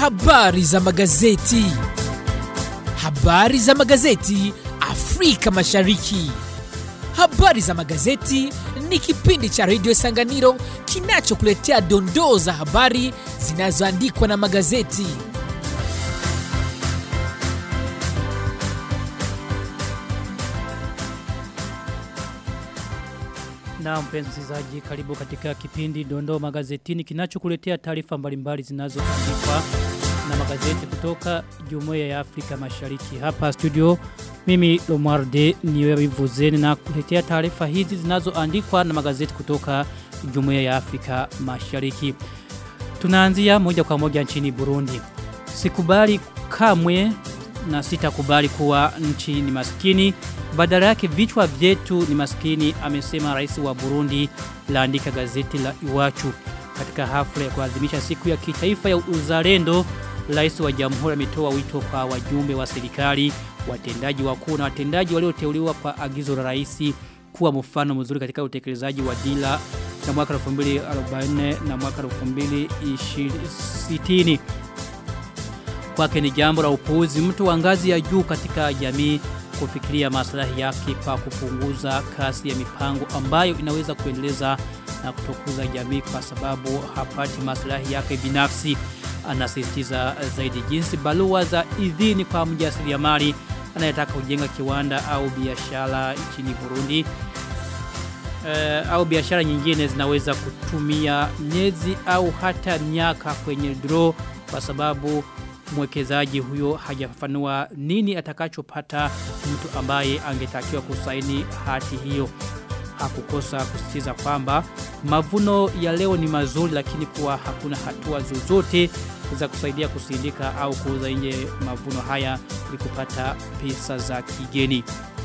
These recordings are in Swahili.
Habari za magazeti. Habari za magazeti Afrika Mashariki. Habari za magazeti ni kipindi cha redio Sanganiro kinachokuletea dondoo za habari zinazoandikwa na magazeti. Na mpenzi msikilizaji, karibu katika kipindi Dondoo Magazetini kinachokuletea taarifa mbalimbali zinazoandikwa na magazeti kutoka Jumuiya ya Afrika Mashariki. Hapa studio mimi Lomarde niwevuzeni na kuletea taarifa hizi zinazoandikwa na magazeti kutoka Jumuiya ya Afrika Mashariki. Tunaanzia moja kwa moja nchini Burundi. Sikubali kamwe na sitakubali kuwa nchi ni maskini badala yake vichwa vyetu ni maskini amesema rais wa Burundi laandika gazeti la Iwachu katika hafla ya kuadhimisha siku ya kitaifa ya uzalendo rais wa jamhuri ametoa wito kwa wajumbe wa serikali watendaji wakuu na watendaji walioteuliwa kwa agizo la rais kuwa mfano mzuri katika utekelezaji wa dira na mwaka 2040 na mwaka 2060 kwake ni jambo la upuuzi mtu wa ngazi ya juu katika jamii kufikiria maslahi yake kwa kupunguza kasi ya mipango ambayo inaweza kuendeleza na kutokuza jamii kwa sababu hapati maslahi yake binafsi anasisitiza zaidi jinsi balua za idhini kwa mjasiriamali anayetaka kujenga kiwanda au biashara nchini Burundi uh, au biashara nyingine zinaweza kutumia miezi au hata miaka kwenye draw kwa sababu mwekezaji huyo hajafafanua nini atakachopata mtu ambaye angetakiwa kusaini hati hiyo hakukosa kusisitiza kwamba mavuno ya leo ni mazuri lakini kuwa hakuna hatua zozote za kusaidia kusindika au kuuza nje mavuno haya ili kupata pesa za kigeni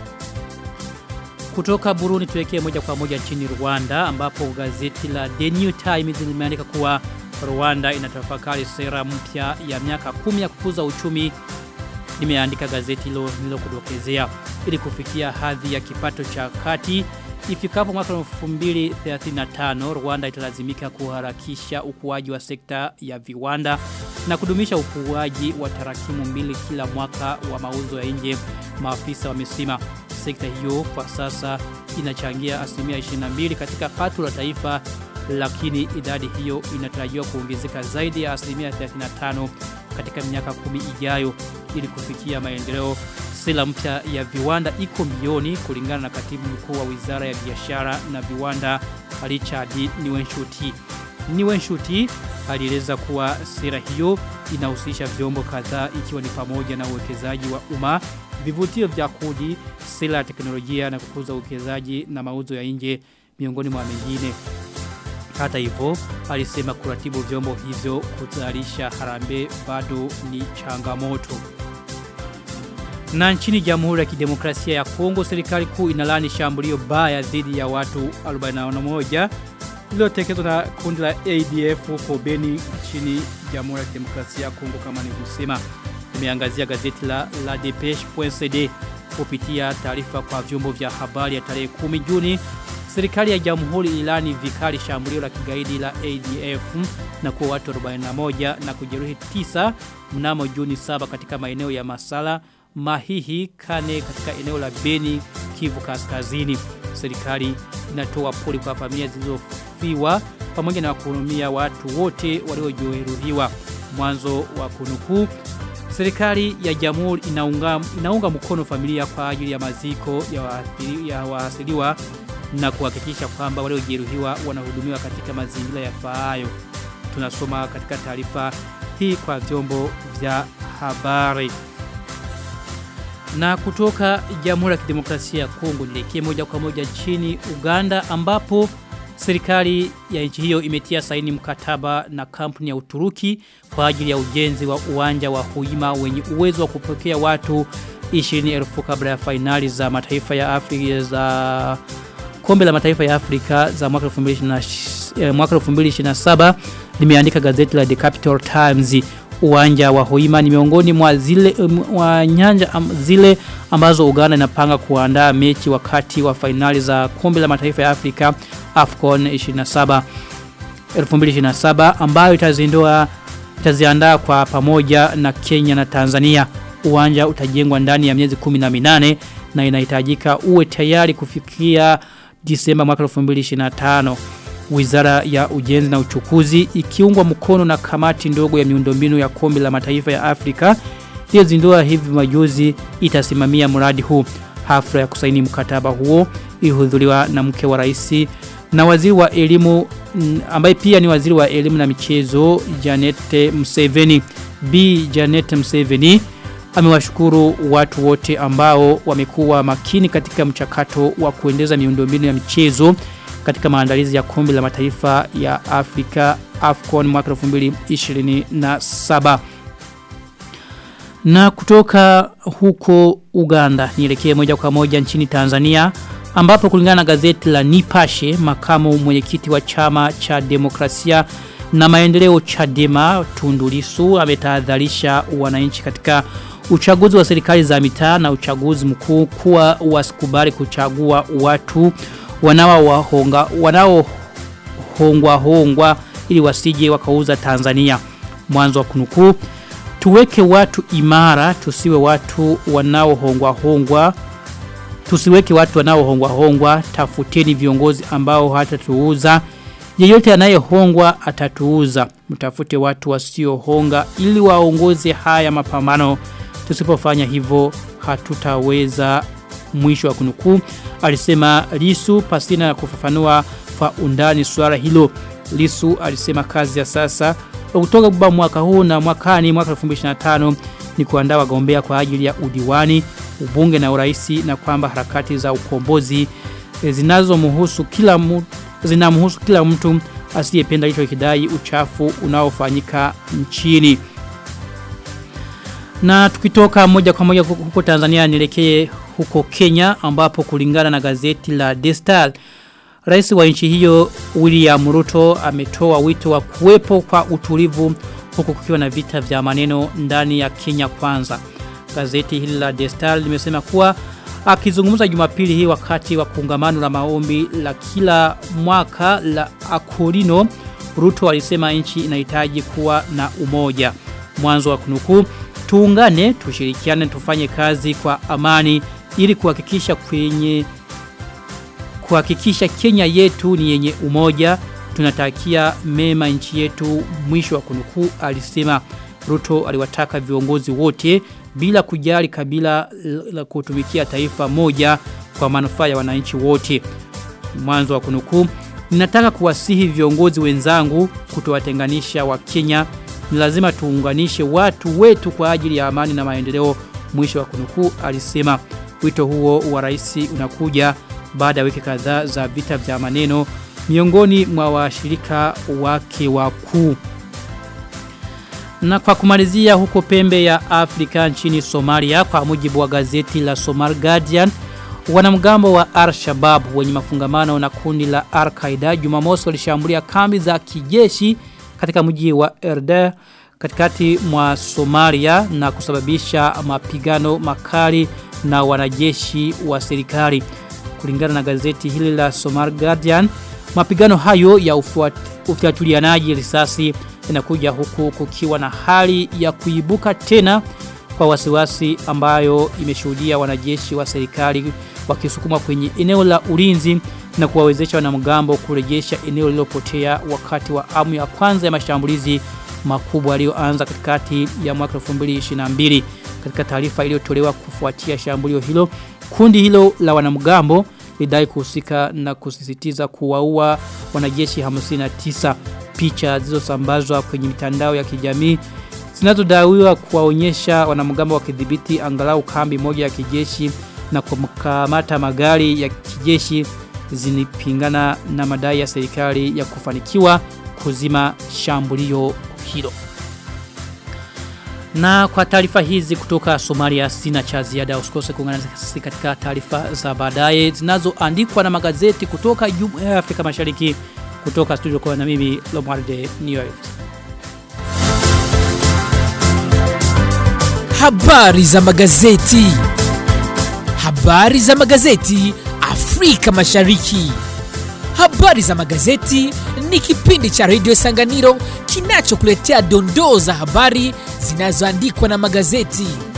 kutoka Burundi tuelekee moja kwa moja nchini Rwanda ambapo gazeti la The New Times limeandika kuwa Rwanda inatafakari sera mpya ya miaka kumi ya kukuza uchumi limeandika gazeti hilo nilokudokezea ili kufikia hadhi ya kipato cha kati ifikapo mwaka 2035 Rwanda italazimika kuharakisha ukuaji wa sekta ya viwanda na kudumisha ukuaji wa tarakimu mbili kila mwaka wa mauzo ya nje maafisa wamesema sekta hiyo kwa sasa inachangia asilimia 22 katika pato la taifa lakini idadi hiyo inatarajiwa kuongezeka zaidi ya asilimia 35 katika miaka kumi ijayo ili kufikia maendeleo sera mpya ya viwanda iko milioni kulingana na katibu mkuu wa wizara ya biashara na viwanda Richard Niwenshuti. Niwenshuti alieleza kuwa sera hiyo inahusisha vyombo kadhaa ikiwa ni pamoja na uwekezaji wa umma, vivutio vya kodi, sera ya teknolojia na kukuza uwekezaji na mauzo ya nje miongoni mwa mengine. Hata hivyo, alisema kuratibu vyombo hivyo kuzalisha harambe bado ni changamoto. Na nchini Jamhuri ya Kidemokrasia ya Kongo, serikali kuu inalani shambulio baya dhidi ya watu 41 lililotekelezwa na kundi la ADF huko Beni nchini Jamhuri ya Kidemokrasia ya Kongo kama nilivyosema. Nimeangazia gazeti la La Depeche.cd kupitia taarifa kwa vyombo vya habari ya tarehe 10 Juni Serikali ya Jamhuri ilani vikali shambulio la kigaidi la ADF na kuwa watu 41 na kujeruhi 9 mnamo Juni 7 katika maeneo ya Masala, Mahihi, Kane katika eneo la Beni, Kivu Kaskazini. Serikali inatoa pole kwa familia zilizofiwa pamoja na kuhurumia watu wote waliojeruhiwa. Mwanzo wa kunukuu Serikali ya Jamhuri inaunga, inaunga mkono familia kwa ajili ya maziko ya, waathiri, ya waasiliwa na kuhakikisha kwamba waliojeruhiwa wanahudumiwa katika mazingira yafaayo. Tunasoma katika taarifa hii kwa vyombo vya habari. Na kutoka Jamhuri ya Kidemokrasia ya Kongo nielekee moja kwa moja nchini Uganda ambapo serikali ya nchi hiyo imetia saini mkataba na kampuni ya Uturuki kwa ajili ya ujenzi wa uwanja wa Huima wenye uwezo wa kupokea watu 20,000 kabla ya fainali za mataifa ya Afrika za kombe la mataifa ya Afrika za mwaka 2027 mwaka 2027 limeandika gazeti la The Capital Times uwanja wa Hoima ni miongoni mwa zile mwa nyanja am, zile ambazo Uganda inapanga kuandaa mechi wakati wa fainali za kombe la mataifa ya Afrika AFCON 27 2027 ambayo itazindua itaziandaa kwa pamoja na Kenya na Tanzania. Uwanja utajengwa ndani ya miezi 18 na inahitajika uwe tayari kufikia Disemba mwaka 2025. Wizara ya Ujenzi na Uchukuzi ikiungwa mkono na kamati ndogo ya miundombinu ya kombe la mataifa ya Afrika iliyozindua hivi majuzi itasimamia mradi huu. Hafla ya kusaini mkataba huo ilihudhuriwa na mke wa rais na waziri wa elimu ambaye pia ni waziri wa elimu na michezo Janet Museveni. B Janet Museveni amewashukuru watu wote ambao wamekuwa makini katika mchakato wa kuendeza miundombinu ya michezo katika maandalizi ya kombe la mataifa ya Afrika AFCON mwaka 2027. Na kutoka huko Uganda nielekee moja kwa moja nchini Tanzania ambapo kulingana na gazeti la Nipashe makamu mwenyekiti wa chama cha demokrasia na maendeleo Chadema Tundu Lissu ametahadharisha wananchi katika uchaguzi wa serikali za mitaa na uchaguzi mkuu kuwa wasikubali kuchagua watu wanaowahonga wanaohongwa hongwa ili wasije wakauza Tanzania mwanzo wa kunukuu tuweke watu imara tusiwe watu wanaohongwa hongwa tusiweke watu wanaohongwa hongwa tafuteni viongozi ambao hatatuuza yeyote anayehongwa atatuuza mtafute watu wasiohonga ili waongoze haya mapambano tusipofanya hivyo hatutaweza mwisho wa kunukuu alisema Lisu pasina na kufafanua kwa undani swala hilo Lisu alisema kazi ya sasa kutoka baba mwaka huu na mwakani mwaka 2025 ni kuandaa wagombea kwa ajili ya udiwani ubunge na uraisi na kwamba harakati za ukombozi zinazomhusu kila mtu zinamhusu kila mtu asiyependa hicho kidai uchafu unaofanyika nchini na tukitoka moja kwa moja huko Tanzania nielekee huko Kenya ambapo kulingana na gazeti la The Star Rais wa nchi hiyo William Ruto ametoa wito wa kuwepo kwa utulivu huku kukiwa na vita vya maneno ndani ya Kenya kwanza. Gazeti hili la The Star limesema kuwa akizungumza Jumapili hii wakati wa kongamano la maombi la kila mwaka la Akorino Ruto alisema nchi inahitaji kuwa na umoja. Mwanzo wa kunukuu tuungane tushirikiane tufanye kazi kwa amani ili kuhakikisha kwenye kuhakikisha Kenya yetu ni yenye umoja tunatakia mema nchi yetu mwisho wa kunukuu alisema Ruto aliwataka viongozi wote bila kujali kabila la kutumikia taifa moja kwa manufaa ya wananchi wote mwanzo wa kunukuu ninataka kuwasihi viongozi wenzangu kutowatenganisha wa Kenya ni lazima tuunganishe watu wetu kwa ajili ya amani na maendeleo mwisho wa kunukuu alisema wito huo wa rais unakuja baada ya wiki kadhaa za vita vya maneno miongoni mwa washirika wake wakuu na kwa kumalizia huko pembe ya Afrika nchini Somalia kwa mujibu wa gazeti la Somali Guardian wanamgambo wa Al-Shabaab wenye mafungamano na kundi la Al-Qaeda Jumamosi walishambulia kambi za kijeshi katika mji wa Erde katikati mwa Somalia na kusababisha mapigano makali na wanajeshi wa serikali kulingana na gazeti hili la Somali Guardian mapigano hayo ya ufuatilianaji risasi inakuja huku kukiwa na hali ya kuibuka tena kwa wasiwasi ambayo imeshuhudia wanajeshi wa serikali wakisukuma kwenye eneo la ulinzi na kuwawezesha wanamgambo kurejesha eneo lililopotea wakati wa amu ya kwanza ya mashambulizi makubwa yaliyoanza katikati ya mwaka 2022 katika taarifa iliyotolewa kufuatia shambulio hilo kundi hilo la wanamgambo lidai kuhusika na kusisitiza kuwaua wanajeshi 59 picha zilizosambazwa kwenye mitandao ya kijamii zinazodaiwa kuwaonyesha wanamgambo wakidhibiti angalau kambi moja ya kijeshi na kukamata magari ya kijeshi zinipingana na madai ya serikali ya kufanikiwa kuzima shambulio hilo. Na kwa taarifa hizi kutoka Somalia sina cha ziada usikose kuungana nasi katika taarifa za baadaye zinazoandikwa na magazeti kutoka Jumuiya ya Afrika Mashariki kutoka studio kwa na mimi Lomwarde New York. Habari za magazeti. Habari za magazeti Afrika Mashariki. Habari za magazeti ni kipindi cha redio Sanganiro kinachokuletea dondoo za habari zinazoandikwa na magazeti.